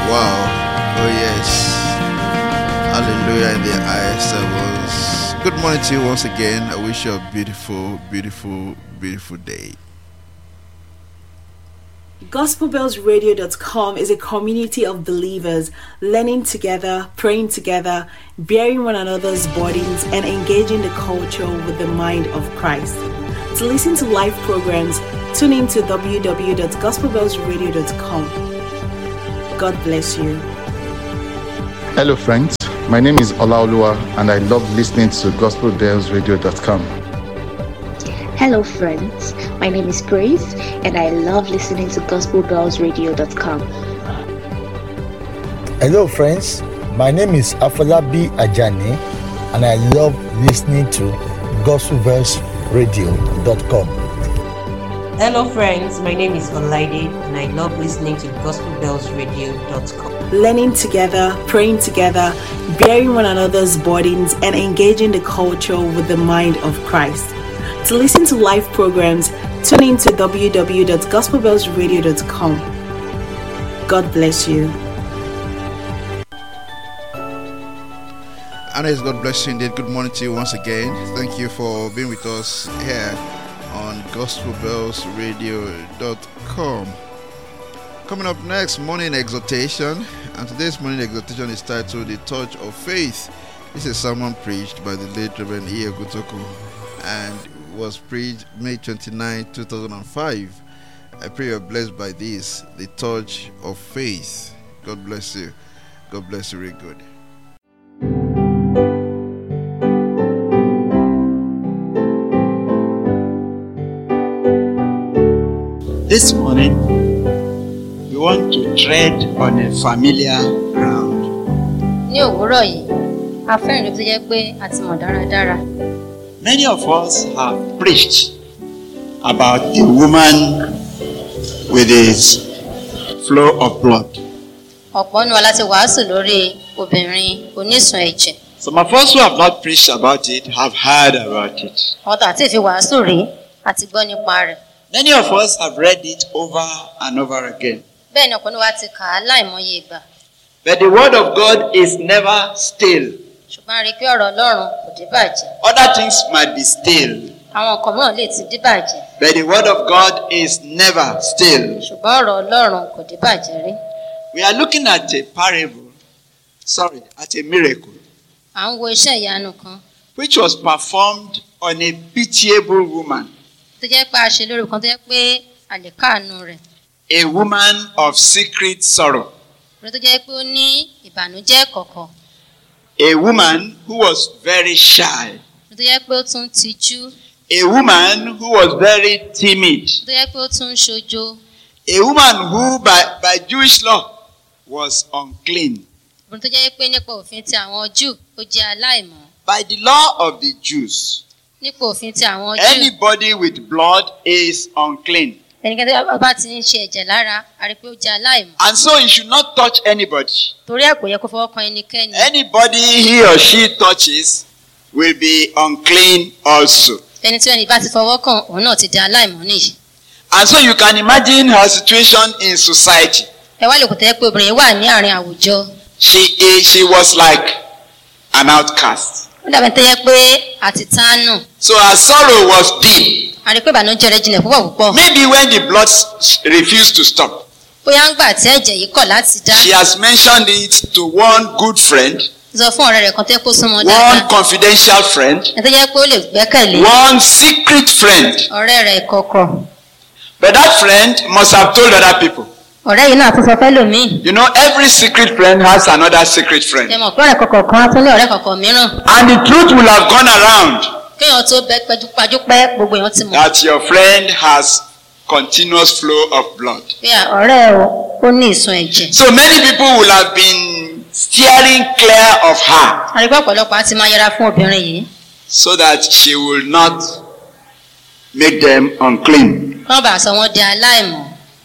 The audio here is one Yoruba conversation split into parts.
Wow. Oh, yes. Hallelujah in the highest heavens. Good morning to you once again. I wish you a beautiful, beautiful, beautiful day. GospelBellsRadio.com is a community of believers learning together, praying together, bearing one another's burdens, and engaging the culture with the mind of Christ. To listen to live programs, tune in to www.gospelbellsradio.com. God bless you. Hello, friends. My name is Olaoluwa, and I love listening to GospelBellsRadio.com. Hello, friends. My name is Grace, and I love listening to GospelBellsRadio.com. Hello, friends. My name is Afolabi Ajani, and I love listening to GospelVersRadio.com. Hello, friends. My name is Olaide, and I love listening to GospelBellsRadio.com. Learning together, praying together, bearing one another's burdens, and engaging the culture with the mind of Christ. To listen to live programs, tune in to www.gospelbellsradio.com. God bless you. And as God bless you indeed. Good morning to you once again. Thank you for being with us here on gospelbellsradio.com. Coming up next, morning exhortation. And today's morning exhortation is titled The Touch of Faith. This is a sermon preached by the late Reverend Ie Gutoku and was preached May 29, 2005. I pray you're blessed by this, The Touch of Faith. God bless you. God bless you, really good. This morning, we want to tread on a familiar ground. ní òwúrọ̀ yìí a fẹ́ ìrìn tó jẹ́ pé a ti mọ̀ dáradára Many of us have preached about a woman with a flow of blood. ọ̀pọ̀ nínú wa láti wàásù lórí obìnrin onísun ẹ̀jẹ̀ Some of us who have not preached about it have heard about it. àwọn tó àti ìfi wàásù rí àti gbọ́ nípa rẹ̀ Many of us have read it over and over again. bẹ́ẹ̀ ni ọ̀pọ̀ nínú wa ti kà á láìmọye ìgbà But the word of God is never still. ṣùgbọ́n a rí i pé ọ̀rọ̀ ọlọ́run kò dé bàjẹ́ Other things might be still, àwọn nǹkan mìíràn lè ti dé bàjẹ́ but the word of God is never still. ṣùgbọ́n ọ̀rọ̀ ọlọ́run kò dé bàjẹ́ rí We are looking at a parable, sorry, at a miracle, à ń wo iṣẹ́ ìyanu kan which was performed on a pitiable woman, tó jẹ́ pé a ṣe lórí kan tó jẹ́ pé a lè káàánú rẹ̀ a woman of secret sorrow, orí tó jẹ́ pé ó ní ìbànújẹ́ kọ̀ọ̀kan a woman who was very shy, orí tó jẹ́ pé ó tún tijú a woman who was very timid, tó jẹ́ pé ó tún ṣojo a woman who, by, by Jewish law, was unclean. obìnrin tó jẹ́ pé nípa òfin ti àwọn jù ó jẹ́ aláìmọ́ By the law of the Jews, nípa òfin ti àwọn jù anybody with blood is unclean. ẹnikẹ́ni tó bá ti ń ṣe ẹ̀jẹ̀ lára a rí i pé ó jẹ́ aláìmọ́ And so he should not touch anybody. torí ẹ̀ kò yẹ kó fọwọ́ kan ẹnikẹ́ni Anybody he or she touches will be unclean also. ẹni tí ẹni bá ti fọwọ́ kàn òun náà ti di aláìmọ́ nìyí And so you can imagine her situation in society. ẹ wá lè kò tẹ́ pé obìnrin wà ní àárín àwùjọ She is, she was like an outcast. ó dàbí tó yẹ pé àti tánù So her sorrow was deep. a rí i pé ìbànújẹ́ rẹ̀ jinlẹ̀ púpọ̀ púpọ̀ Maybe when the blood s- refused to stop, bóyá ń gbà tí ẹ̀jẹ̀ yìí kọ̀ láti dá she has mentioned it to one good friend, sọ fún ọ̀rẹ́ rẹ̀ kan tó yẹ kó súnmọ́ one dáadáa confidential friend, ẹ tó yẹ pé ó lè gbẹ́kẹ̀lé one secret friend. ọ̀rẹ́ rẹ̀ kọ̀ọ̀kọ̀ But that friend must have told other people. ọ̀rẹ́ yìí náà tún sọ fẹ́ lòmíì You know, every secret friend has another secret friend. ẹ mọ̀ pé ọ̀rẹ́ kọ̀ọ̀kan kan á tún lé ọ̀rẹ́ kọ̀ọ̀kan mìíràn And the truth will have gone around kéèyàn tó bẹ pẹjúpajúpẹ́ gbogbo èèyàn ti mọ̀ that your friend has continuous flow of blood. pé ọ̀rẹ́ o ó ní ìsun ẹ̀jẹ̀ So many people will have been steering clear of her àrígbá ọ̀pọ̀lọpọ̀ á ti máa yẹra fún obìnrin yìí so that she will not make them unclean. kí wọ́n bá sọ wọ́n di aláìmọ̀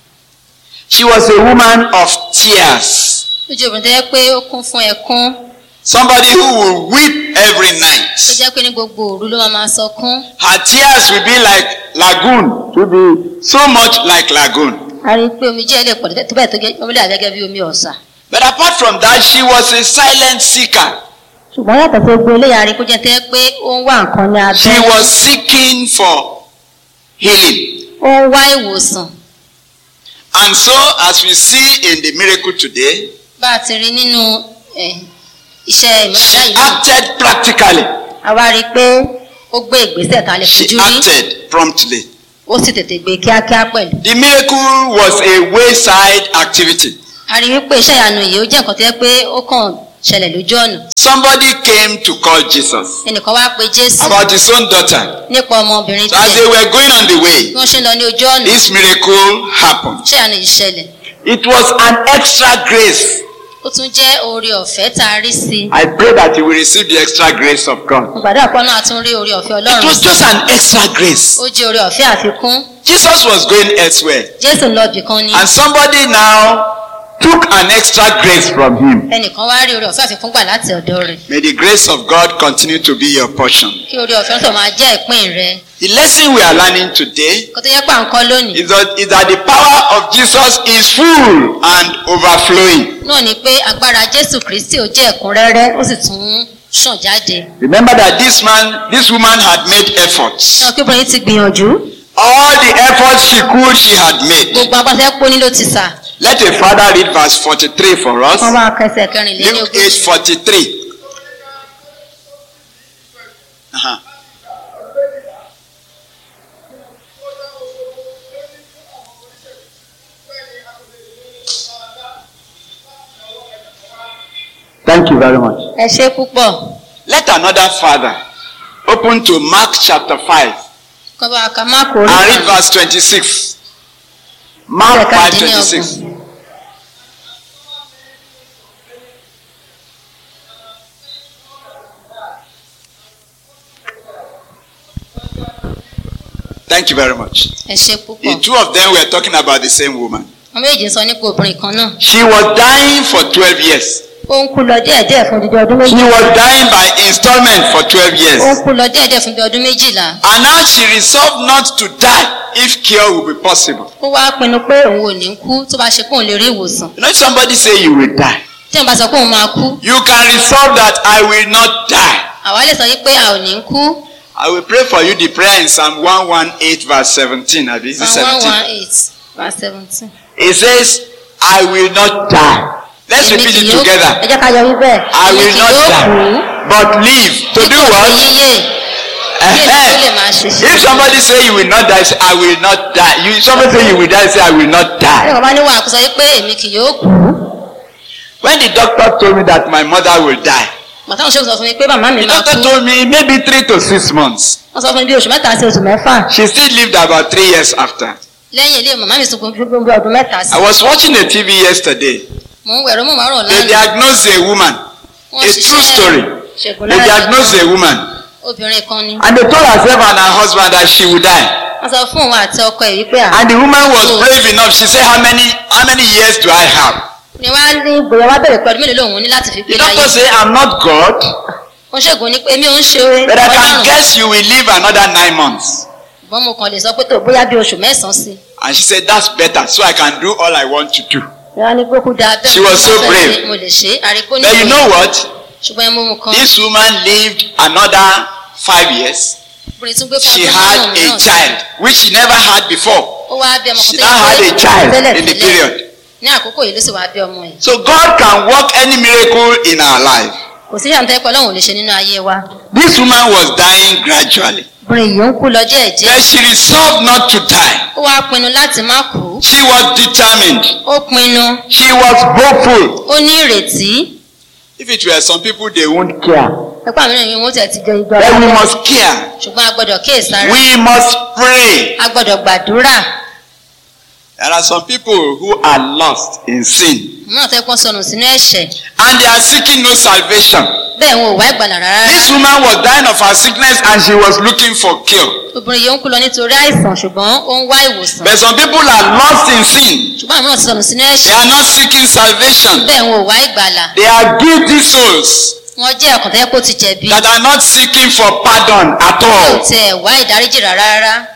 She was a woman of tears. lójú obìnrin tó yẹ pé ó kún fún ẹkún Somebody who will weep every tó night. jẹ́ pé ní gbogbo òru ló máa máa sọkún Her tears will be like lagoon, to be so much like lagoon. a rí i pé omi jẹ́ lè pọ̀ tó bẹ́ẹ̀ tó gẹ́- omi lè gẹ́gẹ́ bí omi ọ̀sà But apart from that, she was a silent seeker. ṣùgbọ́n yàtọ̀ sí gbogbo eléyà rí kó jẹ́ tẹ́ pé ó ń wá nǹkan ní She abẹ́ was seeking for healing. ó ń wá ìwòsàn And so, as we see in the miracle today, bá a ti rí nínú eh, iṣẹ́ ìmúlẹ̀ she yìí náà acted practically. a wá rí i pé ó gbé ìgbésẹ̀ tá a lè She fojú rí acted promptly. ó sì tètè gbé kíákíá pẹ̀lú. The miracle was a wayside activity. a rí i wípé iṣẹ́ ìyanu yìí ó jẹ́ nǹkan tó yẹ pé ó kàn ṣẹlẹ̀ lójú ọ̀nà Somebody came to call Jesus ẹnìkan wá pe jésù about his own daughter. nípa ọmọbìnrin So as they tilẹ̀ were going on the way, bí wọ́n ṣe ń lọ ní ojú ọ̀nà this miracle happened. iṣẹ́ ìyanu yìí ṣẹlẹ̀ It was an extra grace. ó tún jẹ́ oore ọ̀fẹ́ tá a rí sí i I pray that you will receive the extra grace of God. mo gbàdúrà pé náà a tún rí oore ọ̀fẹ́ It ọlọ́run was sí just an extra grace. ó jẹ́ oore ọ̀fẹ́ àfikún Jesus was going elsewhere, jésù ń lọ ibì kan ni and somebody now took an extra grace from him. ẹnìkan wá rí oore ọ̀fẹ́ àfikún gbà láti ọ̀dọ̀ rẹ̀ May the grace of God continue to be your portion. kí oore ọ̀fẹ́ tó máa jẹ́ ìpín rẹ̀ The lesson we are learning today kó tó yẹ pé à ń kọ́ lónìí is that, is that the power of Jesus is full and overflowing. náà ni pé agbára jésù kristi ó jẹ́ ẹ̀kúnrẹ́rẹ́ ó sì tún ṣàn jáde Remember that this man, this woman had made efforts. náà kí obìnrin ti gbìyànjú All the efforts she could, she had made. gbogbo agbáṣẹ́ pọ́ ní ló ti sà Let a father read verse 43 for us. wọ́n máa kẹsẹ̀ kẹrìnlélẹ́ni Luke ogún 8 43. Uh-huh. Thank you very much. ẹ ṣe púpọ̀ Let another father open to Mark chapter 5 kọ́ bá ka má kó and rí read verse 26. Mark 5 26. Thank you very much. ẹ ṣe The púpọ̀ two of them were talking about the same woman. wọ́n méjì sọ nípa obìnrin kan náà She was dying for 12 years. ó ń kú lọ díẹ̀díẹ̀ fún dídí ọdún She méjì was dying by installment for 12 ó ń years. kú lọ díẹ̀díẹ̀ fún bí ọdún méjìlá And now she resolved not to die if cure will be possible. ó wá pinnu pé òun ò ní kú tó bá ṣe pé òun lè rí ìwòsàn You know, if somebody say you will die. tí wọ́n bá sọ pé òun máa kú You can resolve that I will not die. àwa lè sọ yí pé a ò ní kú I will pray for you the prayer in Psalm 118 verse 17. Abi, is it psalm one 17? one eight verse seventeen. It says, I will not die. Let's Èmi repeat kì it yóò- ẹ together. jẹ́ ká yọ wí bẹ́ẹ̀ I èmi will kì not yóò die, kú but live. To do dípò what? sí yíyè Eh-heh. tó lè máa ṣiṣẹ́. If somebody say you will not die, say I will not die. You somebody say you will die, say I will not die. ẹnìkan bá ní wàá kó sọ yí pé èmi kì yóò kú When the doctor told me that my mother will die, màtáwọn ṣe sọ fún mi pé màmá mi the máa doctor kú told me maybe three to six months. wọ́n sọ fún mi bí oṣù mẹ́ta sí oṣù mẹ́fà She still lived about three years after. lẹ́yìn ilé màmá mi sunkún fún bí ọdún mẹ́ta sí I was watching a TV yesterday. mò ń wẹ̀rọ mò máa rọ̀ They lánàá diagnosed a woman, wọ́n a true story. ṣègùn They lára diagnosed a woman, obìnrin kan ni and they told herself and her husband that she would die. wọ́n sọ fún òun àti ọkọ ẹ̀ wípé à And the woman was brave enough. She said, "How many, how many years do I have?" ni wá ní gbòòrò wá bẹ̀rẹ̀ pẹ̀lú mélòó lòun ní láti fi The gbé láyé doctor said, "I'm not God, wọ́n ṣègùn ní pé èmi ò ń ṣe but I can ọlọ́run guess you will live another nine months." ṣùgbọ́n mo kàn lè sọ pé tó bóyá bí oṣù mẹ́sàn-án sí And she said, "That's better, so I can do all I want to do." ni wọ́n ní pé kú dáa bẹ́ẹ̀ She was so mo fẹ́ brave. ṣe, mo lè ṣe é àríkó ní But you know what? ṣùgbọ́n ẹmu mu kan This woman lived another five years. obìnrin tún gbé fún She ọdún had márùn-ún a mìíràn sí. child, which she never had before. ó wá bí ọmọ She kan now tó had yẹ a pé child tẹ́lẹ̀ in the tẹ́lẹ̀ period. ní àkókò yìí ló sì wá bí ọmọ yìí So God can work any miracle in our life. kò sí ìyàtọ̀ ẹ̀pọ̀ ọlọ́run ò lè ṣe nínú ayé wa This woman was dying gradually. obìnrin yìí ń kú lọ díẹ̀díẹ̀ But she resolved not to die. ó wá pinnu láti má kú She was determined. ó pinnu She was hopeful. ó ní ìrètí If it were some people, they won't care. ẹ̀pọ̀ àwọn ènìyàn yìí wọ́n tẹ̀ ti jẹ ìjọ Then we must care. ṣùgbọ́n a gbọ́dọ̀ kíyèsára We must pray. a gbọ́dọ̀ gbàdúrà There are some people who are lost in sin náà fẹ́ pọ́n sọnù sínú ẹ̀ṣẹ̀ and they are seeking no salvation. bẹ́ẹ̀ wọn ò wá ìgbàlà rárá This woman was dying of her sickness and she was looking for cure. obìnrin yìí ń kú lọ nítorí àìsàn ṣùgbọ́n ó ń wá ìwòsàn But some people are lost in sin. ṣùgbọ́n àwọn náà ti sọnù sínú They ẹ̀ṣẹ̀ are not seeking salvation. bẹ́ẹ̀ wọn ò wá ìgbàlà They are guilty souls wọ́n jẹ́ ọkàn tó yẹ kó ti jẹ̀bi that are not seeking for pardon at kò all. tiẹ̀ wá ìdáríjì rárá rárá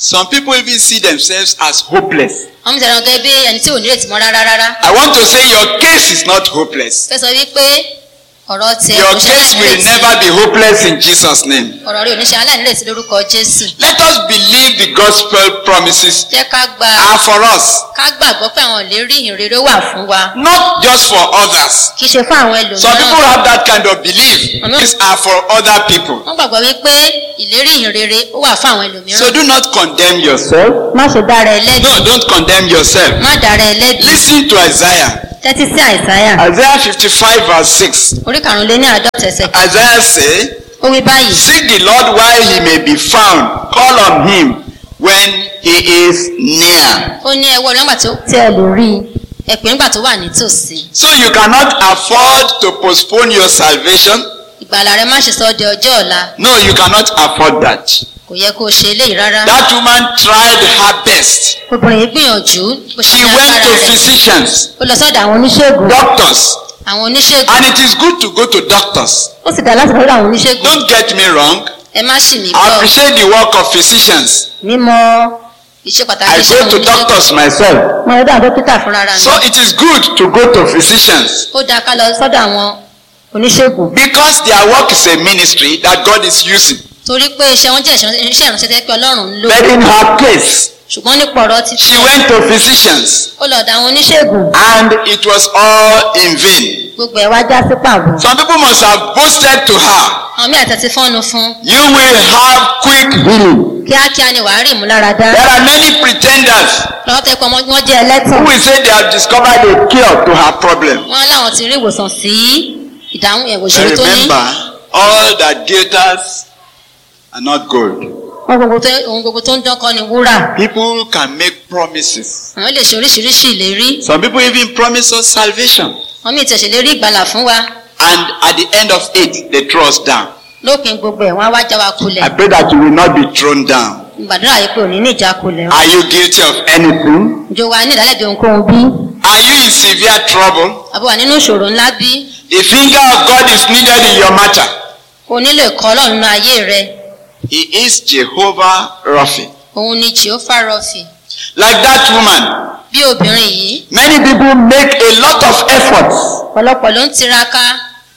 Some people even see themselves as hopeless. wọ́n mú ìṣẹ̀lẹ̀ gẹ́gẹ́ bí ẹni tí ò ní ìrètí mọ́ rárá rárá I want to say your case is not hopeless. fẹ́ sọ wípé ọ̀rọ̀ tiẹ̀ Your kò ṣe case will aláìnírètí never be hopeless in Jesus' name. ọ̀rọ̀ rẹ̀ ò ní ṣe aláìnírètí lórúkọ jésù Let us believe the gospel promises jẹ́ ká gba are for us, ká gbàgbọ́ pé àwọn ìlérí ìhìnrere wà fún wa not just for others. kì í ṣe fún àwọn Some people ẹlòmíràn have that kind of belief. These are for other people. wọ́n gbàgbọ́ wípé ìlérí ìhìnrere ó wà fún àwọn ẹlòmíràn So do not condemn yourself. má ṣe dára ẹ lẹ́bi No, don't condemn yourself. má dára ẹ lẹ́bi Listen to Isaiah. tẹ́tí sí àìsáyà Isaiah 55 verse 6. orí karùnléní àádọ́ta ẹsẹ̀ Isaiah say, ó wí báyìí Seek the Lord while he may be found. Call on him when he is near. ó ní ẹwọ́ nígbà tí ẹ lè rí i ẹ pè nígbà tó wà nítòsí So you cannot afford to postpone your salvation. ìgbàlà rẹ má ṣe sọ ọ́ di ọjọ́ ọ̀la No, you cannot afford that. kò yẹ kó o ṣe eléyìí rárá That woman tried her best. obìnrin yìí gbìyànjú bó ṣe She ní went agbára to rẹ̀ physicians, ó lọ sọ́dọ̀ àwọn oníṣègùn doctors, àwọn oníṣègùn and it is good to go to doctors. ó sì dá láti lọ́dọ̀ àwọn oníṣègùn Don't get me wrong. ẹ má ṣì mí I gbọ́ appreciate the work of physicians. mímọ̀ iṣẹ́ pàtàkì I iṣẹ́ go àwọn to oníṣègùn doctors myself. mo lọ́dọ̀ àwọn dókítà fúnra mi So it is good to go to physicians ó dáa ká lọ sọ́dọ̀ àwọn oníṣègùn because their work is a ministry that God is using. torí pé iṣẹ́ wọn jẹ́ iṣẹ́ ìránṣẹ́ tẹ́ pé ọlọ́run ń lò But in her case, ṣùgbọ́n nípa ọ̀rọ̀ ti she went to physicians ó lọ dá àwọn oníṣègùn and it was all in vain. gbogbo ẹ̀ wá já sí pàbó Some people must have boasted to her, àwọn míì àtẹ̀tí fọ́nu fún You will have quick healing. kíákíá ni wàá rí ìmúláradá There are many pretenders lọ́wọ́ tẹ́ pé ọmọ wọn jẹ́ ẹlẹ́tàn who will say they have discovered a cure to her problem. wọn láwọn ti rí ìwòsàn sí ìdáhùn ẹ̀wò But ìṣòro tó ní remember, all that glitters are not gold. wọn gbogbo tó ohun gbogbo tó ń dán kọ́ ni wúrà People can make promises. àwọn lè ṣe oríṣiríṣi ìlérí Some people even promise us salvation. wọn mìíràn tẹ̀sẹ̀ lérí ìgbàlà fún wa And at the end of it, they throw us down. lópin gbogbo ẹ̀ wọ́n á wá já wa I kulẹ̀ pray that you will not be thrown down. gbàdúrà yìí pé òní ní ìjà kulẹ̀ Are you guilty of anything? jo wa ní ìdálẹ́bi ohunkóhun bí Are you in severe trouble? àbí wà nínú ìṣòro ńlá bí The finger of God is needed in your matter. o nílò ẹ̀kọ́ ọlọ́run nínú ayé rẹ He is Jehovah Rapha. òun ni jehova rọfì Like that woman, bí obìnrin yìí many people make a lot of efforts. ọ̀pọ̀lọpọ̀ ló ń tiraka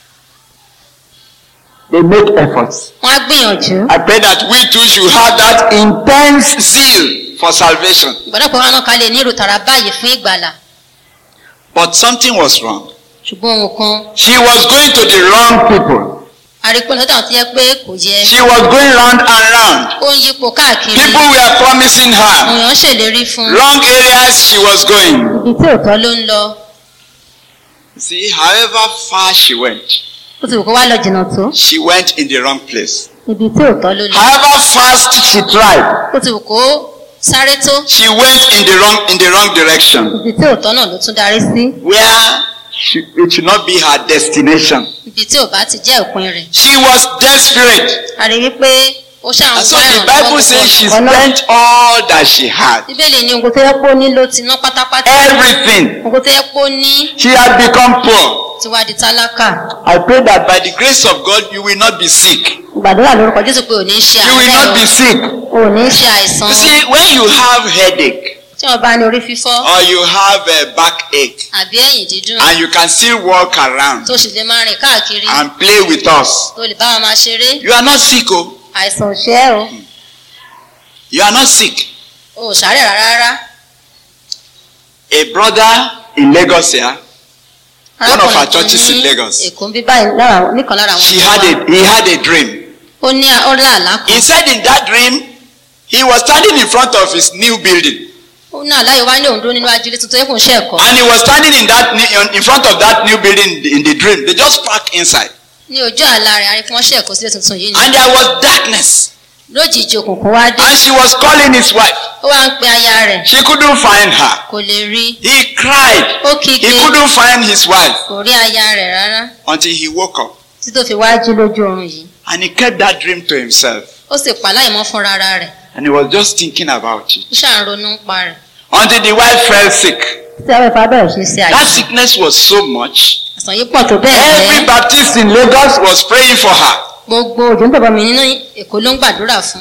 They make efforts. wọ́n á gbìyànjú I pray that we too should have that intense zeal for salvation. ìgbàdàpọ̀ wọn ká lè ní irú tara báyìí fún ìgbàlà But something was wrong. ṣùgbọ́n ohun kan She was going to the wrong people. àrípọ̀ lọ́dọ̀ àwọn tó yẹ pé kò yẹ She was going round and round. ó ń yípo káàkiri People were promising àwọn her. èèyàn ń ṣèlérí fún Wrong areas she was going. ibi tí òótọ́ ló ń lọ See, however far she went, ó ti wù kó wá lọ jìnnà tó she went in the wrong place. ibi tí òótọ́ ló lọ However fast she tried, ó ti wù kó sáré tó she went in the wrong in the wrong direction. ibi tí òótọ́ náà ló tún darí sí Where she, it should not be her destination. ibi tí ò bá ti jẹ́ òpin rẹ̀ She was desperate. a rí wípé ó ṣàwọn And so wá the ìrànlọ́wọ́ Bible says she gbogbo ọ̀nà. spent all that she had. bíbélì ní ogun tó yẹ pé ó ní ló ti ná pátápátá Everything. ogun tó yẹ pé ó ní She had become poor. ti wá di tálákà I pray that by the grace of God you will not be sick. gbàdúrà lórúkọ jésù pé ò ní ṣe You will not be àárẹ̀ sick. o ò ní ṣe àìsàn You see, when you have headache tí wọn bá ní orí fífọ́ or you have a backache àbí ẹ̀yìn dídùn and you can still walk around tó sì lè máa rìn káàkiri and play with us, tó lè bá wa máa ṣeré you are not sick. Oh, àìsàn ò ṣe é o you are not sick. o ò ṣàárẹ̀ rárá rárá A brother in Lagos here, One of our Arákùnrin kan churches in ní Lagos. èkó ń bí báyìí lára nìkan lára àwọn she ọmọ had wa. a he had a dream. ó ní ó lá àlá He kan said in that dream, he was standing in front of his new building. ó ní àlá yìí wá ní òun dúró nínú ajílẹ̀ tuntun yẹ kó ń ṣe ẹ̀kọ́ And he was standing in that ne- in front of that new building in the dream. They just parked inside. ní ojú àlá rẹ̀ àríkí wọ́n ṣe ẹ̀kọ́ sílẹ̀ tuntun yìí ni And there was darkness. lójijì òkùnkùn wá dé And she was calling his wife. ó wá ń pe aya rẹ̀ She couldn't find her. kò lè rí He cried. ó kígbe He couldn't find his wife kò rí aya rẹ̀ rárá until he woke up. tí tó fi wá jí lójú oorun yìí And he kept that dream to himself. ó sì pa láìmọ́ fúnra ara rẹ̀ And he was just thinking about it. ó ṣàn ronú ń pa rẹ̀ Until the wife fell sick. tí àwọn ìfà bẹ̀rẹ̀ sí ṣe That àìsàn sickness was so much. àìsàn yìí pọ̀ tó bẹ́ẹ̀ Every gẹ́ Baptist in Lagos was praying for her. gbogbo òjò ń bàbá mi nínú èkó ló ń gbàdúrà fún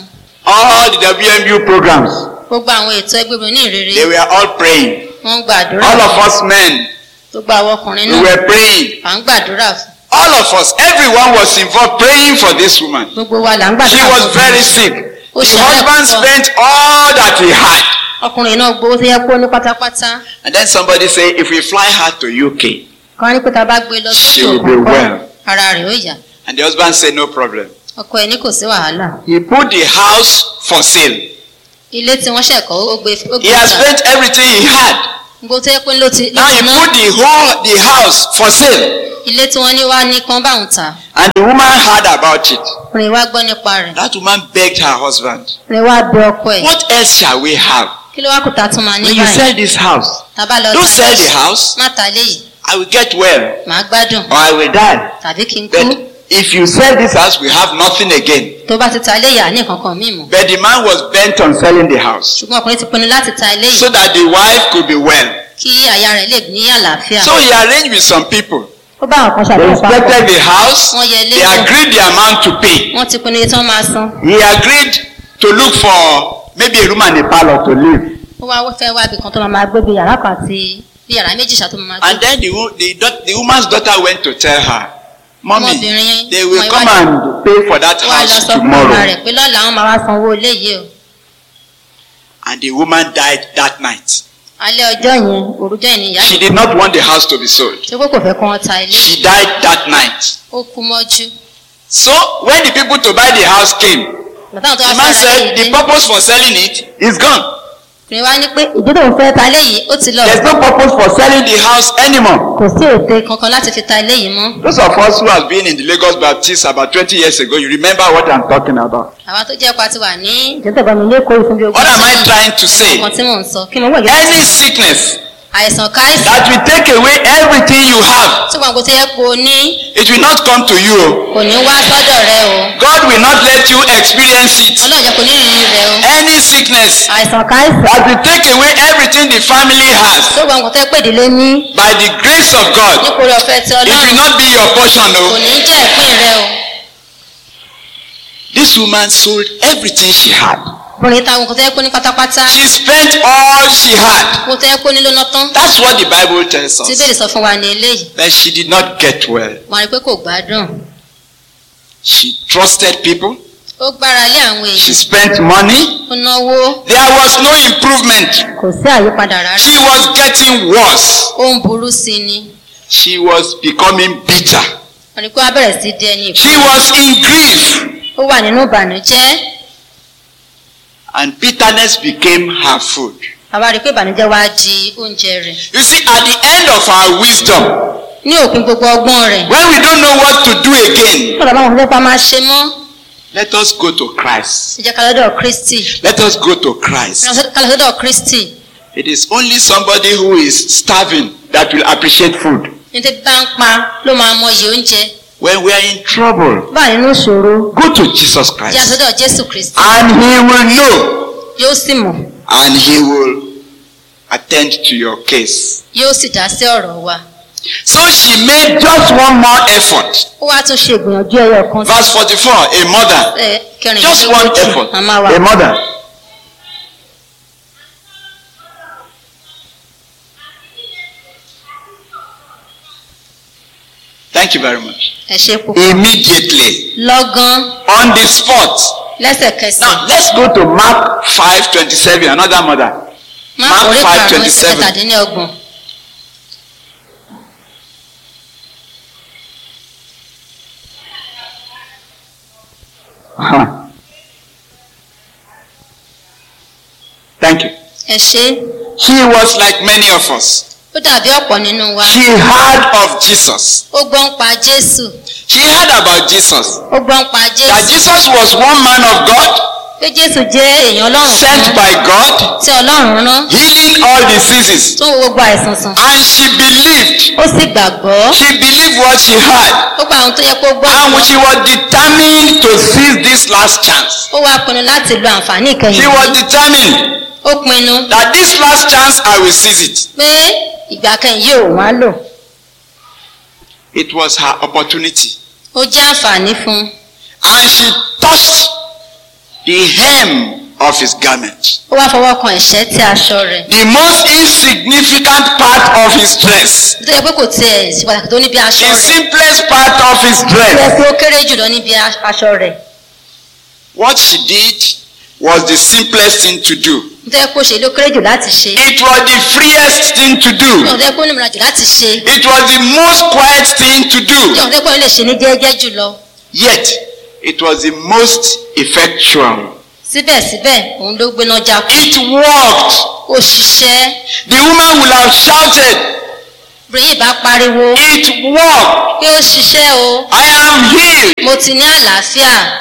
all the WMU programs, gbogbo àwọn ètò ẹgbẹ́ obìnrin ní ìrere they were all praying. wọ́n ń gbàdúrà All of us men, gbogbo àwọn ọkùnrin we náà were praying. à ń gbàdúrà fún All of us, everyone was involved praying for this woman. gbogbo wa là ń She gbàdúrà was fún very sick. Ó The ṣe bẹ́ẹ̀ husband púpọ̀. spent all that he had. ọkùnrin náà gbowó tó yẹ kó ní pátápátá And then somebody said, if we fly her to UK, kan ní pé tá a bá gbé lọ She sókè will be òkun well. ara rẹ̀ ó yá and the husband said, no problem. ọkọ ẹ̀ ní kò sí wàhálà He put the house for sale. ilé tí wọ́n ṣẹ̀kọ́ ó gbé ó He gbé has ta spent everything he had. gbogbo tó yẹ pé ló ti ló Now ti he ná put the whole the house for sale. ilé tí wọ́n ní wá ní kan báwọn ta And the woman heard about it. ọkùnrin wá gbọ́ nípa rẹ̀ That woman begged her husband, ọkùnrin wá bẹ ọkọ ẹ̀ What else shall we have? kí ló wá kó ta tún máa ní When you báyìí sell this house, tàbá lọ don't ta sell the house. má ta léyìí I will get well màá gbádùn or I will die. tàbí kí n kú But if you sell this house, we have nothing again. tó bá ti ta léyìí àní kankan míì mọ́ But the man was bent on selling the house ṣùgbọ́n ọkùnrin ti pinnu láti ta léyìí so that the wife could be well. kí aya rẹ̀ lè ní àlàáfíà So he arranged with some people. ó bá àwọn kan They ṣàdéhùn papọ̀ inspected the house. Wọ́n yẹ ilé They wò. agreed the amount to pay. wọ́n ti pinnu iye tí wọ́n máa san He agreed to look for maybe a room and a parlor to live. ó wá fẹ́ wá ibì kan tó máa máa gbé bí yàrá kan àti bí yàrá méjì ṣàtó máa And gbé then the, wo- the, daugh- the woman's daughter went to tell her, Mommy, Ọmọbìnrin they will ọmọ come ìwádìí- and pay for that ó wá lọ house sọ fún ọmọ tomorrow. rẹ̀ pé lọ́la àwọn máa wá sanwó ilé yìí o And the woman died that night. alẹ́ ọjọ́ yẹn òrùjọ́ yẹn ni ìyá She yìí did not want the house to be sold. ṣé pé kò fẹ́ kó wọn ta ilé She died that night. ó kú mọ́jú So when the people to buy the house came, bàtà àwọn tó the wá man fẹ́ ra said ilé the yìí purpose for selling it is gone. ọkùnrin wá ní pé ìdí tó ń fẹ́ ta ilé yìí ó ti lọ There's no purpose for selling the house anymore. kò sí ète kankan láti fi ta ilé yìí mọ́ Those of us who have been in the Lagos Baptist about 20 years ago, you remember what I'm talking about. àwa tó jẹ́ pa ti wà ní ìjọ́tẹ̀bọ̀ mi lẹ́kọ̀ọ́ ìfún bí ogún What am I ọdún. trying to say? nǹkan tí mò ń sọ kí ni owó ìgbésẹ̀ Any sickness àìsàn káìsàn that will take away everything you have, tí wọn kò tó yẹ kó o ní it will not come to you. kò ní wá sọ́dọ̀ rẹ o God will not let you experience it. ọlọ́run jẹ́ kó ní ìrírí rẹ o Any sickness àìsàn káìsàn that will take away everything the family has, tó wọn kò tó yẹ pé ìdílé ní by the grace of God, nípòrí ọ̀fẹ́ tí it will ọlọ́run not be your portion. kò No. ní jẹ́ ìpín rẹ o This woman sold everything she had. ọkùnrin táwọn kò tó yẹ kó ní pátápátá She spent all she had. kò tó yẹ kó ní lóná tán That's what the Bible tells tí us. bẹ́ẹ̀ sọ fún wa ní eléyìí But she did not get well. wọn rí i pé kò gbádùn She trusted people. ó gbára lé àwọn She èèyàn spent money. ó náwó There was no improvement. kò sí àyípadà rárá She was getting worse. ó ń burú sí i ni She was becoming bitter. wọn rí i pé wọn bẹ̀rẹ̀ sí di ẹni ìpín She was in grief. ó wà nínú ìbànújẹ́ And bitterness became her food. àwa rí i pé ìbànújẹ́ wá di oúnjẹ rẹ̀ You see, at the end of our wisdom, ní òpin gbogbo ọgbọ́n rẹ̀ when we don't know what to do again, sọ̀rọ̀ báwọn fẹ́ pa máa ṣe mọ́ let us go to Christ. ẹ jẹ́ ká lọ́dọ̀ kristi Let us go to Christ. ká lọ sọ́dọ̀ kristi It is only somebody who is starving that will appreciate food. ní tí bá ń pa ló máa mọyì oúnjẹ When we are in trouble, bá nínú ìṣòro go to Jesus jẹ́ Christ. àsọdọ̀ jésù kristi And He will know. yóò sì mọ̀ And He will attend to your case. yóò sì dá sí ọ̀rọ̀ wa So she made just one more effort. ó wá tún ṣe ìgbìyànjú ẹyọ kan Verse 44 A mother. ẹ Just one kẹrìndínlógójì effort. màmá wa A mother. Thank you very much. ẹ ṣe púpọ̀ Immediately, lọ́gán on the spot. lẹ́sẹ̀kẹsẹ̀ Now, let's go to Mark 5:27, another mother. má Mark orí 5, karùn-ún 27. kẹtàdínlọ́gbọ̀n Huh. Thank you. ẹ ṣe She was like many of us. ó dàbí ọ̀pọ̀ nínú wa She heard of Jesus. ó gbọ́ ń pa jésù She heard about Jesus. ó gbọ́ ń pa That jésù Jesus was one man of God, pé jésù jẹ́ èèyàn ọlọ́run sent kan by God, tí ọlọ́run rán healing all diseases. tó ń wo gbogbo àìsàn sàn And she believed. ó sì gbàgbọ́ She believed what she heard. ó gba àwọn tó yẹ kó gbọ́ And she was determined to seize this last chance. ó wá pinnu láti lo àǹfààní ìkẹyìn She was yìí. determined ó pinnu that this last chance I will seize it. pé ìgbà kẹyìn yóò wá lò It was her opportunity. ó jẹ́ àǹfààní fún un And she touched the hem of his garment. ó wá fọwọ́ kan ẹ̀ṣẹ́ tí aṣọ rẹ̀ The most insignificant part of his dress. tó yẹ pé kò tiẹ̀ sí pàtàkì tó níbi aṣọ The rẹ̀ simplest part of his tó yẹ dress. pé ó kéré jùlọ níbi a- aṣọ rẹ̀ What she did was the simplest thing to do. tó yẹ pé ó ṣe ló kéré jù láti ṣe It was the freest thing to do. tó yẹ pé ó nímọ̀ràn jù láti ṣe It was the most quiet thing to do. tó yẹ pé ó lè ṣe ní jẹ́jẹ́ jùlọ Yet, it was the most effectual. síbẹ̀síbẹ̀ òun ló gbéná jákú It worked. ó ṣiṣẹ́ The woman will have shouted, obìnrin yìí bá pariwo It worked. pé ó ṣiṣẹ́ o I am healed. mo ti ní àlàáfíà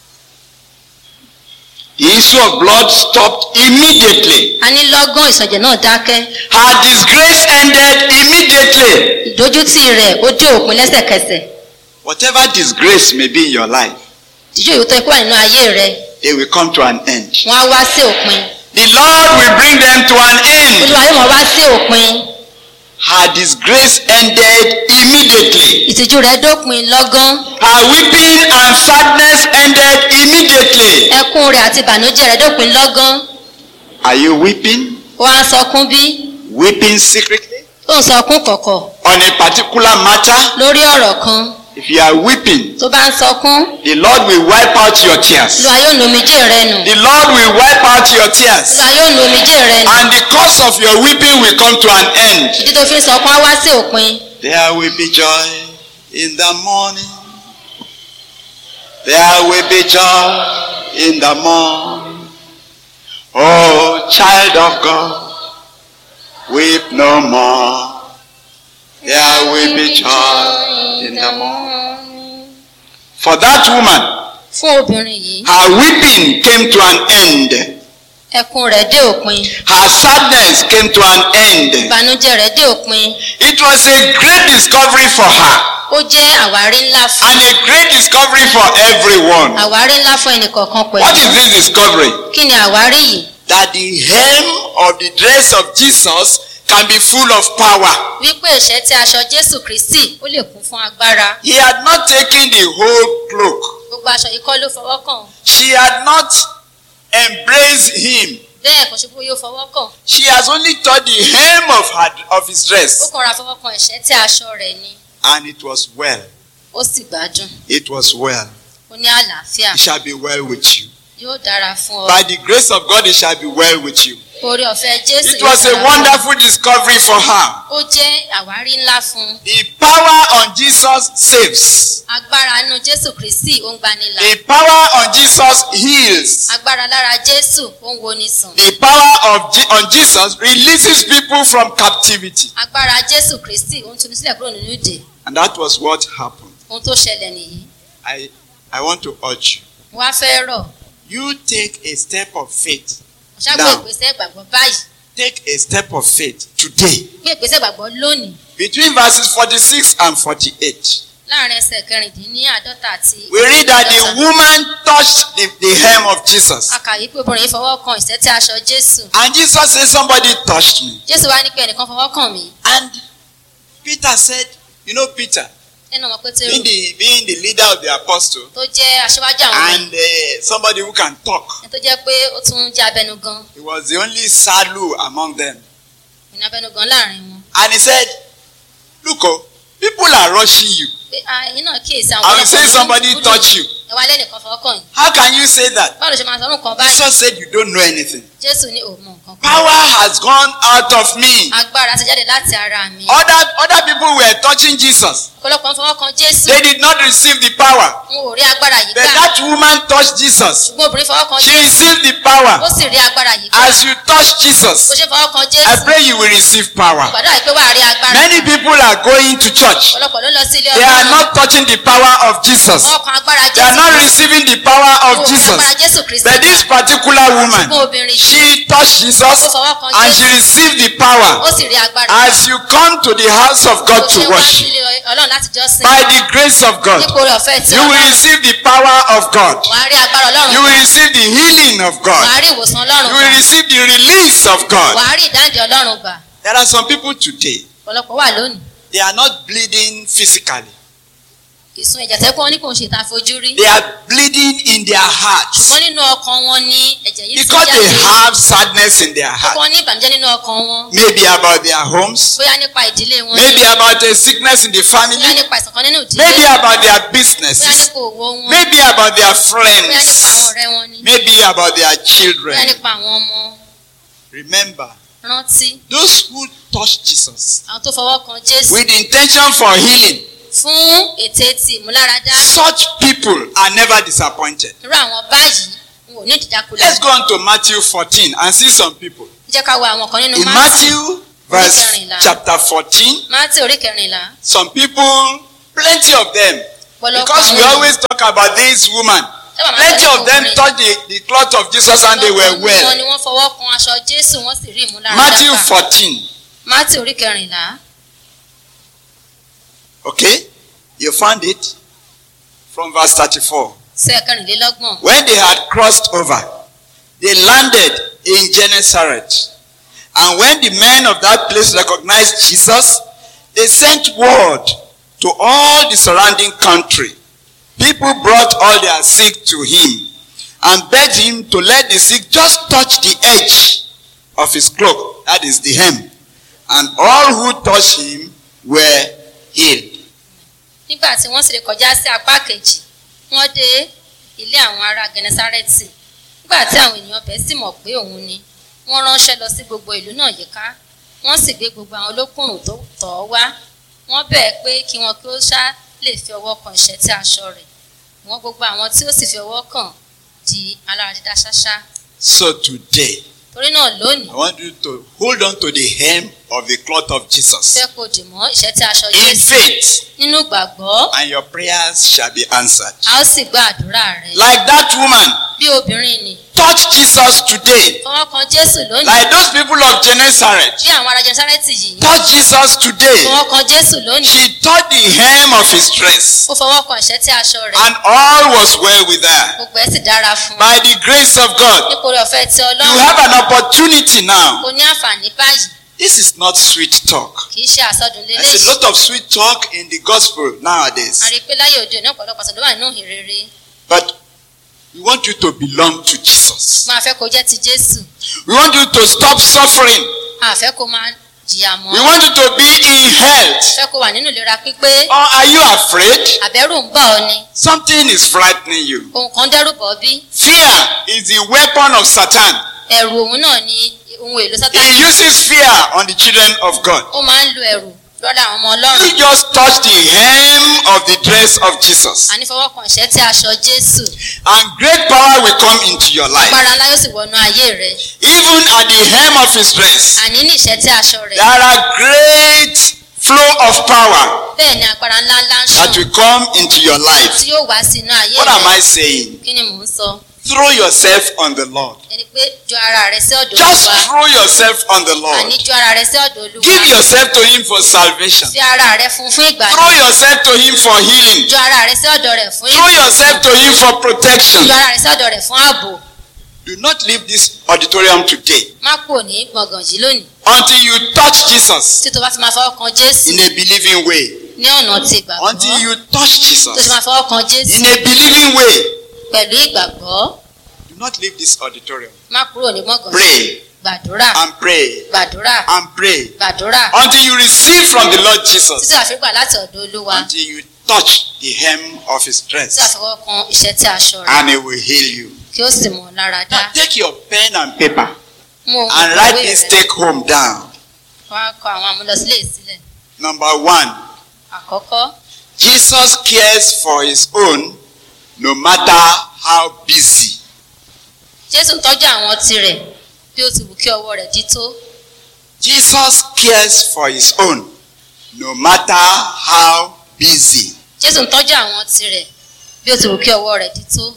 The issue of blood stopped immediately. a ní lọ́gán ìsọ̀jẹ̀ náà dákẹ́ Her disgrace ended immediately. ìdójútì rẹ̀ ó dé òpin lẹ́sẹ̀kẹsẹ̀ Whatever disgrace may be in your life, ìdíjú ìwé tó yẹ kó wà nínú ayé rẹ̀ they will come to an end. wọ́n á wá sí òpin The Lord will bring them to an end. olúwa yóò mọ̀ wá sí òpin Her disgrace ended immediately. ìtìjú rẹ̀ dópin lọ́gán Her weeping and sadness ended immediately. ẹkún rẹ̀ àti ìbànújẹ́ rẹ̀ dópin lọ́gán Are you weeping? ó wá ń sọkún bí Weeping secretly? ó ń sọkún kọ̀kọ̀ On a particular matter? lórí ọ̀rọ̀ kan If you are weeping, tó bá ń sọkún the Lord will wipe out your tears. olúwa yóò nu omijé rẹ̀ nù The Lord will wipe out your tears. olúwa yóò nu omijé rẹ̀ nù And the cause of your weeping will come to an end. ìdí tó fi ń sọkún á wá sí òpin There will be joy in the morning. There will be joy in the morning. Oh, child of God, weep no more. There will be joy in the morning. For that woman, fún obìnrin yìí her weeping came to an end. ẹkún rẹ̀ dé òpin Her sadness came to an end. ìbànújẹ́ rẹ̀ dé òpin It was a great discovery for her ó jẹ́ àwárí ńlá fún and a great discovery for everyone. àwárí ńlá fún ẹnìkọ̀ọ̀kan What is pẹ̀lú this discovery? kí ni àwárí yìí That the hem of the dress of Jesus can be full of power. wípé ìṣẹ́ tí aṣọ jésù kristi ó lè kún fún agbára He had not taken the whole cloak. gbogbo aṣọ yìí kọ́ ló fọwọ́ kàn She had not embraced him. bẹ́ẹ̀ kò ṣe pé yóò fọwọ́ kàn She has only touched the hem of her of his ó dress. kàn ra fọwọ́ kan ìṣẹ́ tí aṣọ rẹ̀ ni And it was well. ó sì gbádùn It was well. ó ní àlàáfíà It shall be well with you. yóò dára fún ọ By the grace of God, it shall be well with you. orí ọ̀fẹ́ jésù It yóò was a dára fún ọ. wonderful discovery for her. ó jẹ́ àwárí ńlá fún un The power on Jesus saves. agbára nínú jésù kristi ó ń gbanilà The power on Jesus heals. agbára lára jésù ó ń woni sàn The power of Je- on Jesus releases people from captivity. agbára jésù kristi ó ń tuni sílẹ̀ kúrò nínú ìdè And that was what happened. ohun tó ṣẹlẹ̀ nìyí I, I want to urge you. mo wá fẹ́ rọ̀ You take a step of faith. mo ṣàgbọ́ Now. ìgbésẹ̀ ìgbàgbọ́ báyìí Take a step of faith today. gbé ìgbésẹ̀ ìgbàgbọ́ lónìí Between verses 46 and 48. láàrin ẹsẹ̀ kẹrìndínláàdọ́ta àti We read that the woman touched the, the hem of Jesus. a kà yí pé obìnrin yìí fọwọ́ kan ìṣẹ́ tí aṣọ jésù And Jesus said, Somebody touched me. jésù wá ní pé ẹnìkan fọwọ́ kàn mí And Peter said, You know, Peter, ẹnu ọmọ pétérù being the, being the leader of the apostle tó jẹ́ aṣíwájú àwọn ọmọ and uh, somebody who can talk, ẹni tó jẹ́ pé ó tún jẹ́ abẹnugan he was the only salu among them. ìní abẹnugan láàrin wọn And he said, Look, oh, people are rushing you. pé ẹ̀yin náà kíyèsí àwọn I will say ọlọ́pàá somebody ló ń touch you. ẹ wá lẹ́nìkan fọwọ́ kàn yín How can you say that? báwo ló ṣe máa sọ ọdún kan báyìí Jesus said, You don't know anything. jésù ní òun mọ nǹkan kan Power has gone out of me. agbára ti jáde láti ara mi Other, other people were touching Jesus. ọ̀pọ̀lọpọ̀ ń fọwọ́ kan jésù They did not receive the power. n ò rí agbára yìí But gbà that woman touched Jesus. ṣùgbọ́n obìnrin fọwọ́ kan She jésù received the ó power. sì rí agbára yìí gbà As you touch bó Jesus, ṣe fọwọ́ kan I jésù pray you will receive power. gbàdúrà yìí pé wàá rí agbára Many gbà. people are going to church. ọ̀pọ̀lọpọ̀ ló lọ sí ilé They are ọlọ́run not touching the power of Jesus. wọ́n kan agbára They are jésù not receiving the power wọn of ò rí Jesus. agbára jésù kristi But this particular ṣùgbọ́n woman, obìnrin yìí she touched Jesus and she received the ó power. sì rí agbára As you come to the house of Bó God ṣe to wá worship, sílé ọlọ́run láti jọ́sìn by the grace of God, nípò rẹ̀ ọ̀fẹ́ tí you will ọlọ́run receive the power of God. wàá rí agbára ọlọ́run You will gbà. receive the healing of God. wàá rí ìwòsàn ọlọ́run You will gbà receive the release of God. wàá rí ìdáǹdè ọlọ́run gbà There are some people today, ọ̀pọ̀lọpọ̀ wà lónìí they are not bleeding physically. ìsun ẹ̀jẹ̀ tẹ́kọ̀ wọn ní kò ń ṣe ta fojú rí They are bleeding in their hearts ṣùgbọ́n nínú ọkàn wọn ní ẹ̀jẹ̀ yìí ti because they jáde have sadness in their ọkàn heart. wọn ní ìbànújẹ́ nínú ọkàn wọn Maybe about their homes, bóyá nípa ìdílé wọn maybe about a sickness in the bóyá family, nípa ìsàn kan nínú ìdílé maybe about their bóyá businesses, nípa òwò wọn maybe about their bóyá nípa àwọn friends, ọ̀rẹ́ wọn ni maybe about their bóyá children. nípa àwọn ọmọ Remember, rántí those who touch Jesus àwọn tó fọwọ́ kan jésù with intention for healing, fún ète ti ìmúláradá such people are never disappointed. irú àwọn báyìí n ò ní ìdíjákulẹ̀ Let's go on to Matthew 14 and see some people. jẹ́ ká wo àwọn kan nínú In Mátíù Matthew verse chapter 14, Mátíù orí kẹrìnlá some people, plenty of them, pọ̀lọpọ̀ because we àwọn always talk about this woman, Sábà máa ń plenty sọ of them nípa touched the, the cloth of Jesus and they were Ọ̀pọ̀lọpọ̀ well. wọn ni wọ́n fọwọ́ kan aṣọ jésù wọ́n sì rí ìmúláradá Matthew gbà. 14, Mátíù orí kẹrìnlá okay? You found it? From verse 34. sí ẹ̀kẹrìnlélọ́gbọ̀n When they had crossed over, they landed in Gennesaret. And when the men of that place recognized Jesus, they sent word to all the surrounding country. People brought all their sick to him and begged him to let the sick just touch the edge of his cloak, that is the hem. And all who touched him were healed. nígbà tí wọ́n sì lè kọjá sí apá kejì wọ́n dé ilé àwọn ará gẹnẹsárẹ́tì nígbà tí àwọn ènìyàn bẹ́ẹ̀ sì mọ̀ pé òun ni wọ́n ránṣẹ́ lọ sí gbogbo ìlú náà yíká wọ́n sì gbé gbogbo àwọn olókùnrùn tó tọ̀ ọ́ wá wọ́n bẹ̀ẹ́ pé kí wọn kí ó ṣá lè fi ọwọ́ kan ìṣẹ́tí aṣọ rẹ̀ wọ́n gbogbo àwọn tí ó sì fi ọwọ́ kàn di alára dídá ṣáṣá So today, torí náà lónìí I want you to hold on to the hem of the cloth of Jesus. fẹ́ kó dì mọ́ ìṣẹ́tí aṣọ in jésù faith nínú gbàgbọ́ and your prayers shall be answered. a ó sì gbọ́ àdúrà rẹ̀ Like that woman, bí obìnrin ni touch Jesus today. fọwọ́ kan jésù lónìí Like those people of Gennesaret, bí àwọn ará jẹnsárẹ́tì yìí touch Jesus today. fọwọ́ kan jésù lónìí She touched the hem of his dress, ó fọwọ́ kan ìṣẹ́tí aṣọ rẹ̀ and all was well with her. gbogbo ẹ̀ sì dára fún un By the grace of God, nítorí ọ̀fẹ́ tí you ọlọ́run have an opportunity now. kò ní àǹfààní báyìí This is not sweet talk. kì í ṣe àsọdùn There's lélẹ́yìí a lot of sweet talk in the gospel nowadays. a rí i pé láyé òde òní ọ̀pọ̀lọpọ̀ àsọdùn wà nínú ìrere But we want you to belong to Jesus. máa fẹ́ kó jẹ́ ti jésù We want you to stop suffering. a fẹ́ kó máa jìyà mọ́ We want you to be in health. fẹ́ kó wà nínú ìlera pípé Or are you afraid? àbẹ̀rù ń bà ọ́ ni Something is frightening you. ohun kan dẹ́rù bọ̀ ọ́ bí Fear is the weapon of Satan. ẹ̀rù òun náà ni ohun èlò He sátánì uses fear on the children of God. ó máa ń lo ẹ̀rù lọ́dọ̀ àwọn ọmọ ọlọ́run You just touch the hem of the dress of Jesus, àní fọwọ́ kan ìṣẹ́tí aṣọ jésù and great power will come into your life. agbára ńlá yóò sì wọnú ayé rẹ Even at the hem of his dress, àní ní ìṣẹ́tí aṣọ rẹ there are great flow of power bẹ́ẹ̀ ni agbára ńlá ńlá ń that ṣàn will come into your life. tí yóò wá sínú ayé What am rẹ I saying? kí ni mò ń sọ Throw yourself on the Lord. ẹni pé ju ara rẹ sí ọ̀dọ̀ Just olúwa throw yourself on the àní Lord. ju ara rẹ sí ọ̀dọ̀ olúwa Give yourself to him for salvation. fi ara rẹ fún fún ìgbà Throw yourself to him for healing. ju ara rẹ sí ọ̀dọ̀ rẹ fún Throw yourself to him for protection. ju ara rẹ sí ọ̀dọ̀ rẹ fún ààbò Do not leave this auditorium today má kúrò ní gbọ̀ngàn yìí lónìí until you touch Jesus tí tó bá fi máa fọwọ́ kan jésù in a believing way. ní ọ̀nà ti ìgbàgbọ́ Until you touch tó fi Jesus máa fọwọ́ kan jésù in a believing way. pẹ̀lú ìgbàgbọ́ Do not leave this auditorium. má kúrò ní gbọ̀ngàn yìí Pray gbàdúrà and pray gbàdúrà and pray gbàdúrà until you receive from the Lord Jesus. títí àfígbà láti ọ̀dọ̀ olúwa Until you touch the hem of his tí dress àfọwọ́ kan iṣẹ́ tí aṣọ rẹ̀ and he will heal you. kí ó sì mọ̀ ọ́ lára dá Now take your pen and paper mú ohun and write ìkọ̀wé this rẹ̀ take home down. wọ́n á kọ àwọn amúlọsílẹ̀ sílẹ̀ Number one, àkọ́kọ́ Jesus cares for his own no matter how busy. jésù ń tọ́jú àwọn tirẹ̀ bí ó ti wù kí ọwọ́ rẹ̀ dí tó Jesus cares for his own no matter how busy. jésù ń tọ́jú àwọn tirẹ̀ bí ó ti wù kí ọwọ́ rẹ̀ dí tó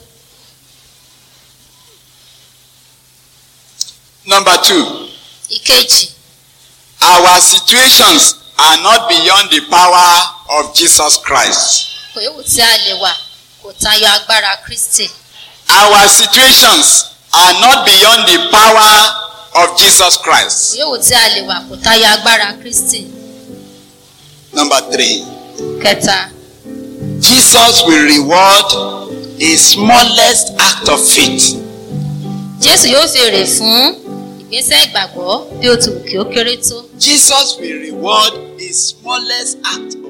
Number two, ìkejì our situations are not beyond the power of Jesus Christ. kò yóò tí a lè wà kò tayọ agbára kristi Our situations are not beyond the power of Jesus kò Christ. yóò tí a lè wà kò tayọ agbára kristi Number three, kẹta Jesus will reward a smallest act of faith. jésù yóò fi èrè fún ìgbésẹ̀ ìgbàgbọ́ bí ó ti wù kí ó kéré tó Jesus will reward a smallest act